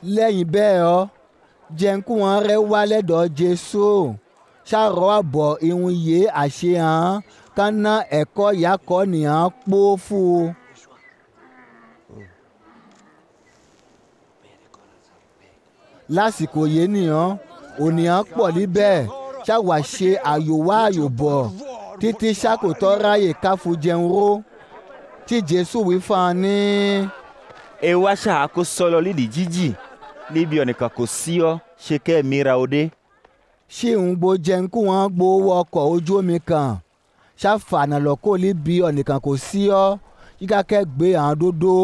lẹ́yìn bẹ́ẹ̀ ọ́ jẹ́nkú wọn rẹ́ wá lẹ́dọ̀ jésù ṣàrọ̀ àbọ̀ ìhun yé àṣehàn kánná ẹ̀kọ́ yakọ̀ nìyàn pọ̀ fún un. lásìkò yé nìyàn ònìyàn pọ̀ níbẹ̀ ṣàwà ṣe àyòwá àyòbọ̀ títí ṣàkótọ́ ráyè káfu jẹun ró tí jésù wí fún un ní. ewa ṣáà kó sọlọ lídìí jíjì níbi ọ̀nìkan kò sí ọ ṣe kẹ́ ẹ̀ mìíràn òde. ṣé ń gbo jẹun kí wọ́n gbowó ọkọ̀ ojú omi kan ṣàfàànà lọ́kọ́ níbi ọ̀nìkan kò sí ọ yíká kẹ́ gbé àwọn dódó.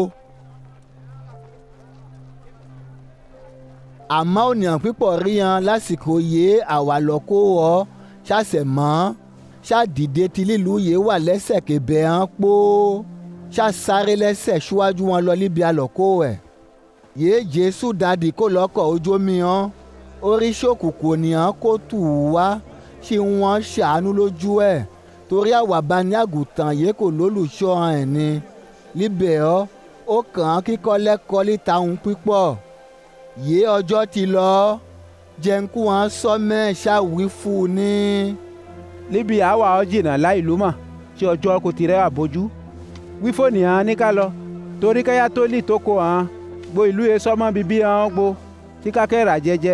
àmọ́ ònìyàn pípọ̀ rí yan lásìkò yé àwa lọ́kọ́ ọ ṣàṣẹ̀ mọ́ ṣàdìde tí lílu yé wà lẹ́sẹ̀ kébẹ̀ hàn pó ṣàṣáré lẹ́sẹ̀ ṣíwájú wọn lọ níbi àlọ́kọ́ ẹ̀ yé jésù dàdí kó lọ́kọ̀ ojú omi hàn orí ṣòkùnkùn ònìyàn kó tù ú wá ṣé wọ́n ṣàánú lójú ẹ̀ torí àwàbá ní àgùntàn yé kò lólùṣọ́ ẹ̀ ni níbẹ̀ ọ́ ó kàn án kíkọ́ lẹ́kọ́ líta ohun pípọ̀ yé ọjọ́ ti lọ jẹ́nkú wọn sọ mẹ́ẹ̀ ṣàwí fún un ní. níbi àwa ọ jìnnà láì lú mọ̀ tí ọjọ́ kò ti rẹ́ àbójú wí fóònù hàn ní ká lọ torí káyà tó lì tó kó hàn gbo ìlú yẹn sọmọ bíbí hàn gbo tí kákẹ́ rà jẹ́jẹ́.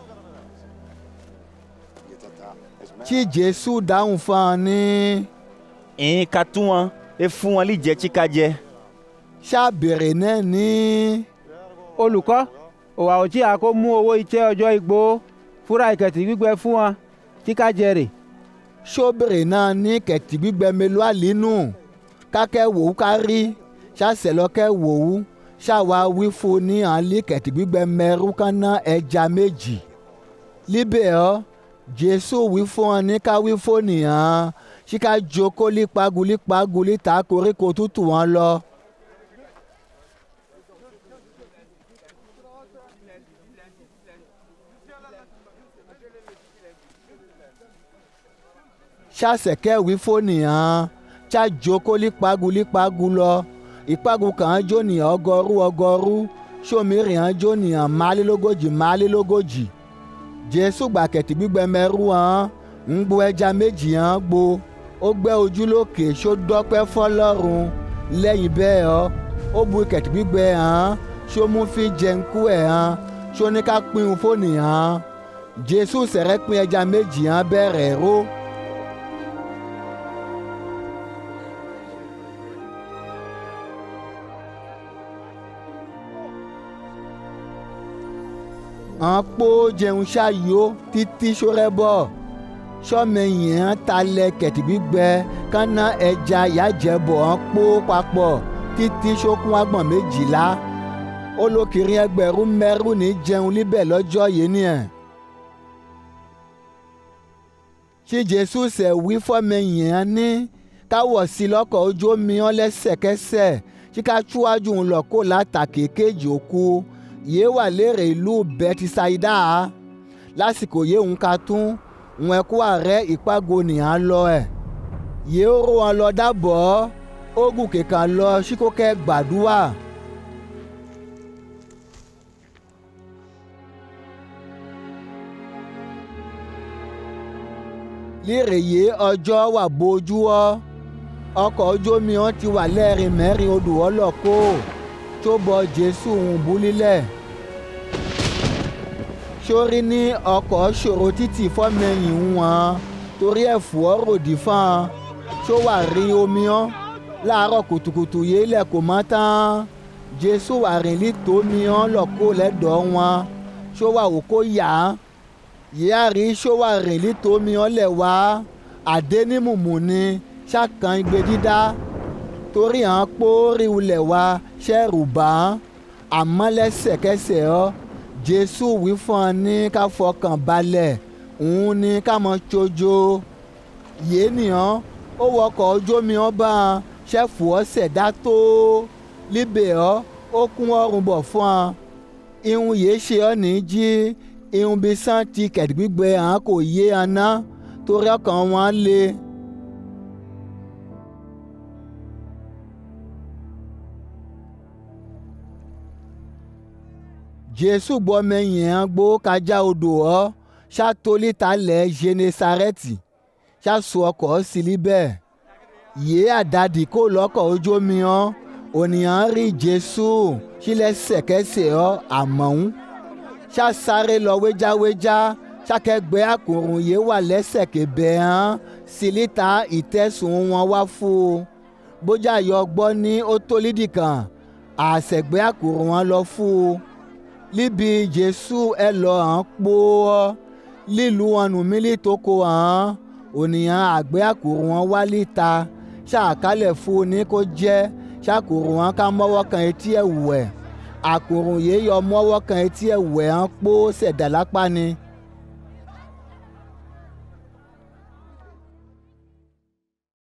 tí jésù dáhùn fún un ní. ìyín ka tún wọn ẹ fún wọn líjẹ tí ká jẹ. ṣàbẹ̀rẹ̀ náà ní. olùkọ́ òwà òtí àkó mú owó iṣẹ́ ọjọ́ igbó fúra ìkẹ̀tì gbígbẹ fún wọn tí ká jẹ rè. ṣọ́bẹ̀rẹ̀ náà ní kẹ̀tì gbígbẹ mélòó àlínú kákẹ́ wòó ká rí ṣàṣẹlọ́kẹ́ wòó ṣàwa wí fún ní àlí kẹ̀tì gbígbẹ mẹ́rú kánná ẹja méjì. líbẹ̀ ọ́ jésù wí fún ọ ní ká wí fún nìyàn ṣíká jókòó lípagu lípagu líta koríko tútù wọn lọ. ṣàṣẹ̀kẹ́ wí fún nìyàn ṣá jókòó lípagu lípagu lọ ìpagu kan jó nìyàn ọgọ́rú ọgọ́rú ṣòmíràn jó nìyàn málélógójì málélógójì jésù gbàkẹ̀tì gbígbẹ mẹ́rú hàn ń gbo ẹja méjì hàn gbo ó gbẹ́ ojú lókè ṣó dọ́pẹ́ fọlọ́run lẹ́yìn bẹ́ẹ̀ ọ́ ó bu kẹ̀tì gbígbẹ hàn ṣó mú fi jẹnkú ẹ̀ hàn ṣó ní ká pín un fóònù hàn jésù sẹ̀rẹ̀ pín ẹja méjì hàn bẹ̀rẹ̀ ró. hàn pó jẹun ṣáyó títí ṣórẹ́bọ̀ sọ́mẹyìn hàn talẹ̀ kẹ̀tì gbígbẹ kánná ẹja yájẹbọ̀ hàn pó papọ̀ títí ṣókún agbọ̀n méjìlá olókìrí ẹgbẹ̀rún mẹ́rù ní jẹun líbẹ̀ lọ́jọ́ yìí nìyẹn. tí jésù ṣẹ̀ wí fọ́mẹyìn hàn ní káwọ̀ sí lọ́kọ̀ ojú omi hàn lẹ́sẹ̀kẹsẹ̀ tí ká túwájú ń lọ kó látàkì kejì òkú yé wà lérè ìlú bẹtisaida lásìkò yé ń ka tún ń ẹkú ààrẹ ìpàgò nìyàn lọ ẹ yé ó ró wọn lọ dábọ̀ ogun kẹkàn lọ síkókẹ gbàdúrà. lérè yé ọjọ́ wà bójú ọ ọkọ̀ ojú omi wọn ti wà lẹ́rìn mẹ́rin odò ọlọ́kọ́ tó bọ jésù ń bú lílẹ̀ sórí ní ọkọ̀ ṣòro títì fọ́mẹ́yìn wọn torí ẹ̀fọ́ ròdì fún un tó wà rí omi ọ́ láàárọ̀ kùtùkùtù yìí lẹ̀ kò mọ́ tán jésù wà rìn lítò omi ọ́ lọ́kọ́ lẹ́dọ̀ wọn tó wà wò kó yá yíyá rí tó wà rìn lítò omi ọ́ lẹ̀ wá àdénímùmù ni ṣàkàn igbe dídá torí àwọn pórí ulẹ̀ wa ṣẹ́rù bá àmọ́ lẹ́sẹ̀kẹsẹ̀ ọ́ jésù wí fún ọ ní ká fọkàn balẹ̀ òun ní ká mọ tsojo yé nìyàn ó wọkọ̀ ojú omi ọ́ bá a ṣẹ́fù ọ́ ṣẹ̀dá tó líbẹ̀ ọ́ ó kún ọrùn bọ̀ fún ọ ihun yìí ṣe ọ́ ní jí ihun bí sàn ti kẹ̀dígbígbẹ àwọn kò yé aná torí ọkàn wọn le. jésù gbọ́ mẹ́yìn hàn gbó kájà odò ọ́ ṣàtòlítà lẹ̀ genesarẹ́tì ṣàṣù ọkọ̀ sílí bẹ́ẹ̀ yé àdàdì kó lọ́kọ̀ ojú omi hàn ònìyàn rí jésù sílẹ̀ sẹ̀kẹ́sẹ̀ ọ́ àmọ́hún ṣàṣàrè lọ wéjáwéjá ṣàkẹgbẹ́ àkùrùn yé wà lẹ́sẹ̀ kébẹ̀ hàn sílíta ìtẹ̀sùn wọn wá fún un bójá yọ gbọ́ ní ó tó lídì kan àṣẹgbẹ́ àkùrùn wọn lọ fún un líbi jésù ẹ lọ hàn pó ọ lílu wọn nù mílí tó kó hàn ònìyàn àgbẹ̀ àkùrùn wọn wá líta ṣàkálẹ̀ fún un ní kó jẹ́ ṣàkùrùn wọn ká mọ́wọ́ kan etí ẹ̀ wẹ̀ àkùrùn yìí yọ mọ́wọ́ kan etí ẹ̀ wẹ̀ hàn pó ṣẹ̀dá lápá ni